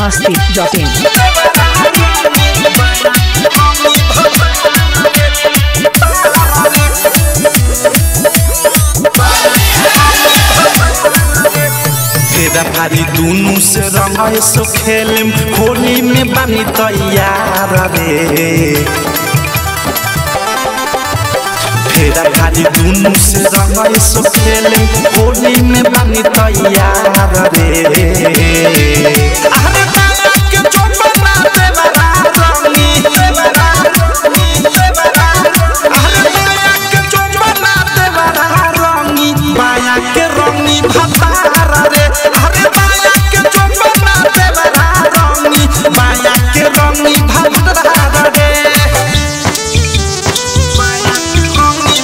masti.in. फेरा भारी दुनु से रंग सो खेलम होली में बानी तैयार रे फेरा भारी दुनु से रंग सो खेलम होली में बानी तैयार रे अरे बाला के चोपना देवरा रंगी देवरा देवरा अरे बाला के चोपना देवरा रंगी बाया के रंगी भतार रे अरे बाया के चोपना देवरा रंगी बाया के रंगी भतार रे बाया के रंगी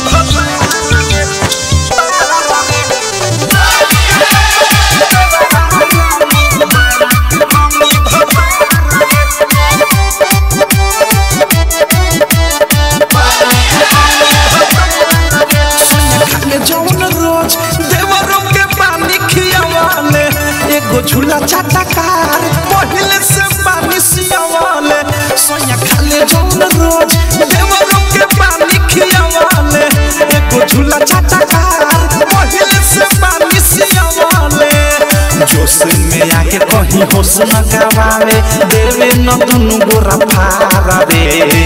खाले जौन रोज देवरों के पानी खियावाले एगो झूला चाटकार पहले से पानी सियावाले सोया खाले जौन रोज देवरों के पानी खियावाले एगो झूला चाटकार पहले से पानी सियावाले जोश में आके कहीं होश न गवावे देवे न दुनु गोरा फारा रे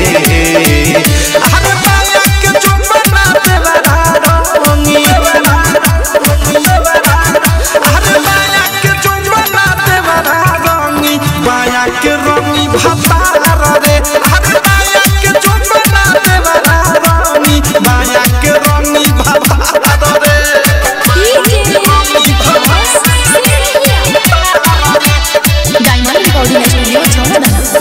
अरे बाया के चुम्बना देवरा रंगी अरे बाया के चुम्बना देवरा रंगी बाया के रंगी भतार रे अरे बाया के चुम्बना देवरा रंगी बाया के रंगी भतार रे Diamond Recording Studio, Jharkhand.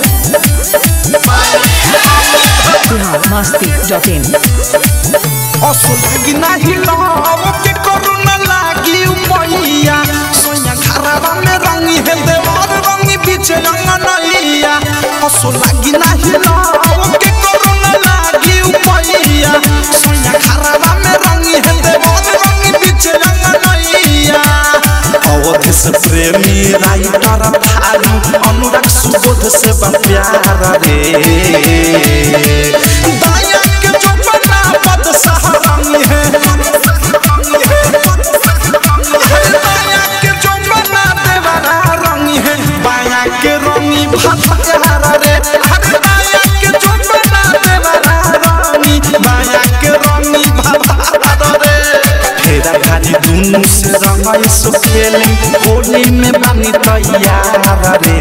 Bihar masti.in. असुल की नाही लाव के करुणा लागी उपैया सोया खराबा में रंगी है देवर रंगी बीच रंगनैया असुल लागी नाही लाव के करुणा लागी उपैया सोया खराबा में रंगी है देवर रंगी बीच रंगनैया अवध से प्रेमी राइटर थारू अनुराग सुबोध से बा प्यार रे दाया के चौपना पद सहारंगी है दाया के चौपना देवरा रंगी है बाया के रंगी भतार रे अरे दाया के चौपना देवरा रंगी बाया के रंगी भतार रे फेरा खाली दुनु से रंगाई सो खेली होली में बानी तैयार रे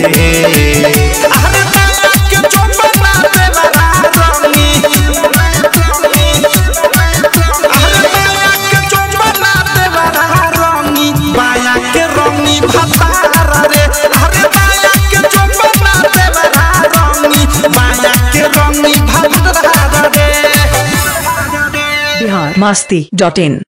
अरे बाया के चौपना देवरा रंगी अरे बाया के चौपना देवरा रंगी बाया के रंगी भतार रे अरे बाया के चौपना देवरा रंगी बाया के रंगी भतार रे Bihar masti.in.